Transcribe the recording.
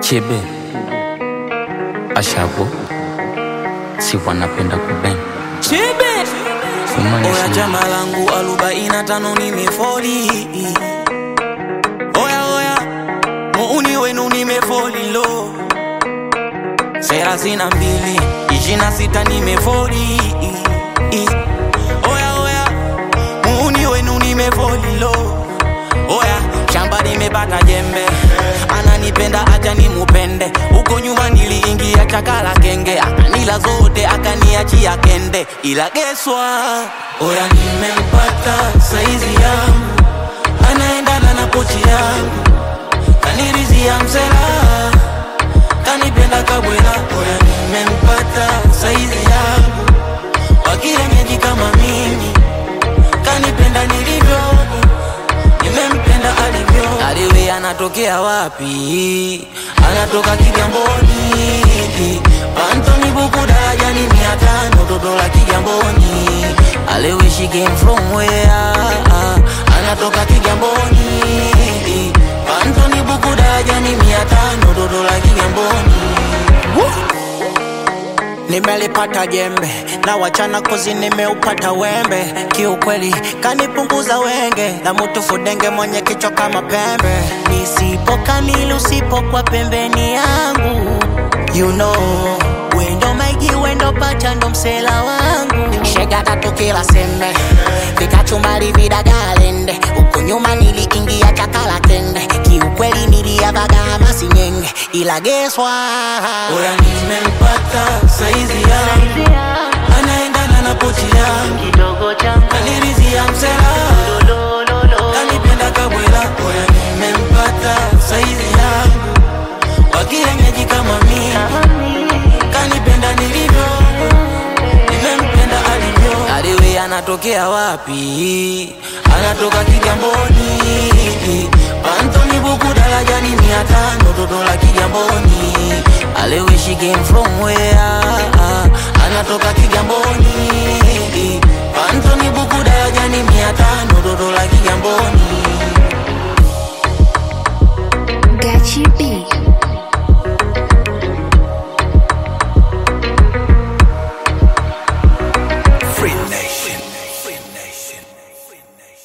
Chibe Ashago si wanapenda kuben Chibe Kumaanisha Oya nini? chama langu arobaini na tano nimefoli Oya oya muuni wenu nimefoli lo thelathini na mbili ishirini na sita nimefoli Oya oya muuni wenu nimefoli lo Oya shamba nimepata jembe ananipenda acha nimupende huko nyuma niliingia chakala kenge akanila zote akaniachia kende ila geswa oya nimempata saizi yangu anaendana na pochi yangu kanirizia msela kanipenda kabwela oya nimempata saizi yangu wakienyeji kama mimi kanipenda nilivyo nimempenda alivyo aliwe anatokea wapi anatoka kigamboni antoni buku darajani mia tano toto la kigamboni aliwe she came from where anatoka kigamboni antoni buku darajani mia tano toto la kigamboni nimelipata jembe na wachana kozi nimeupata wembe kiukweli kanipunguza wenge na mutu fudenge mwenye kichwa kama pembe nisipo kamili usipokuwa pembeni yangu you know wendo maigi wendo pacha ndo msela wangu shega tatu kila sembe vikachumali vidagalende huku nyuma niliingia chakala kende kiukweli niliavaga masinyenge ila geswa Oya nimempata saizi yangu anaendana na pochi yangu kidogo changu kanirizia msela kanipenda kabwela oya nimempata saizi yangu wakienyeji kama mimi kanipenda nilivyo nimempenda alivyo aliwe anatokea wapi anatoka kigamboni pantoni buku darajani mia tano toto la kigamboni aliwe she came from where